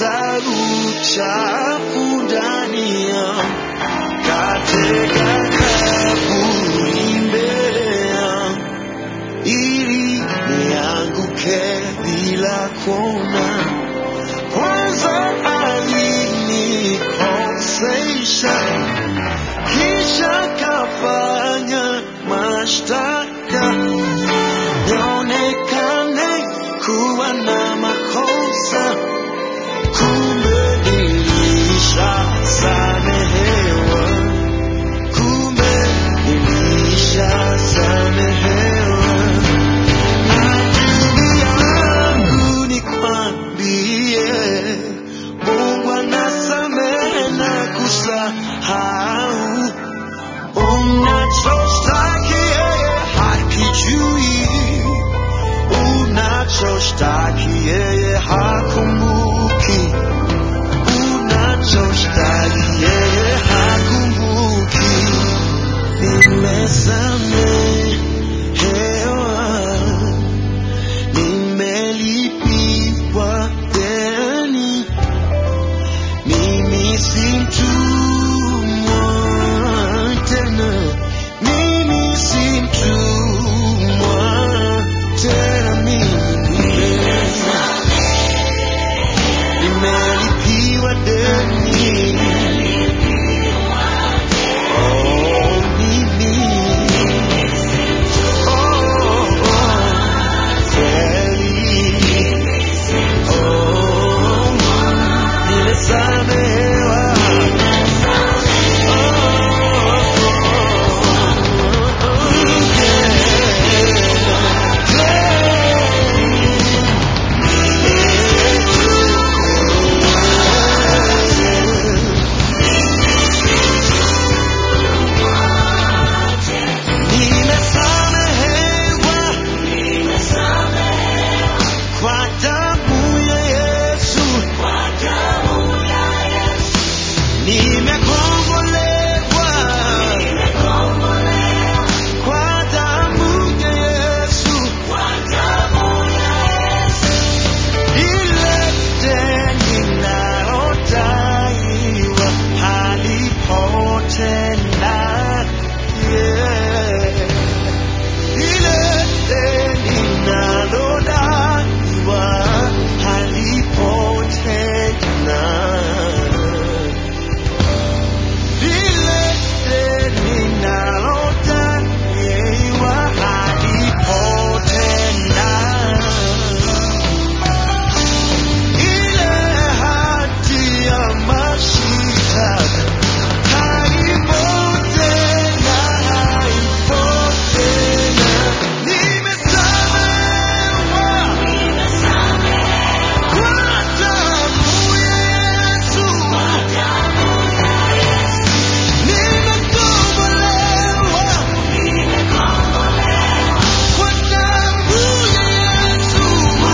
za uchafu ndani yangu, katega kaburi mbele yangu, ili nianguke bila kuona. Kwanza alinikosesha, kisha kafanya mashtaka nionekane kuwa na makosa, kumbe nilishasamehewa, kumbe nilishasamehewa. Adui yangu nikwambie, Mungu anasamehe na kusahau. Unachostaki yeye hakijui, unachostaki yeye hakumbuki, unachostaki yeye hakumbuki. Nimesamehewa, nimelipiwa deni, mimi si mtumwa tena, mimi si mtumwa tena, mimi nimelipiwa deni. Oh, mimi oh, oh, kweli oh, nimesamehewa. Nimesamehewa kwa damu ya Yesu, nimekombolewa kwa damu ya Yesu, ile deni linalodaiwa halipo tena. Yeah. Ile deni linalodaiwa halipo tena. Lile deni linalodaiwa halipo tena. Ile hati ya mashitaka haipo tena, haipo tena. Nimesamehewa kwa damu ya Yesu. Nimekombolewa kwa damu ya Yesu.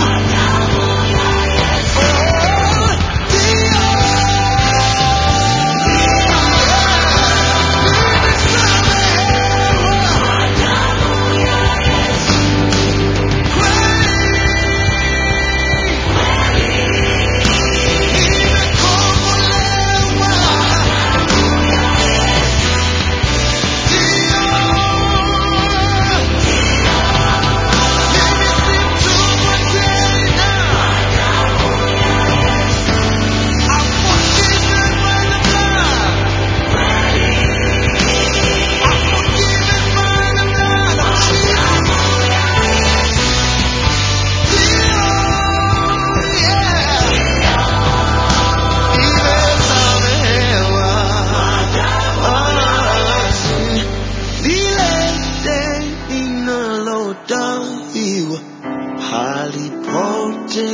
Halipote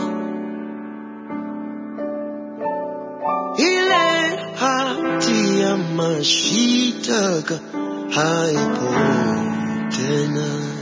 ile hati ya mashitaka haipo tena.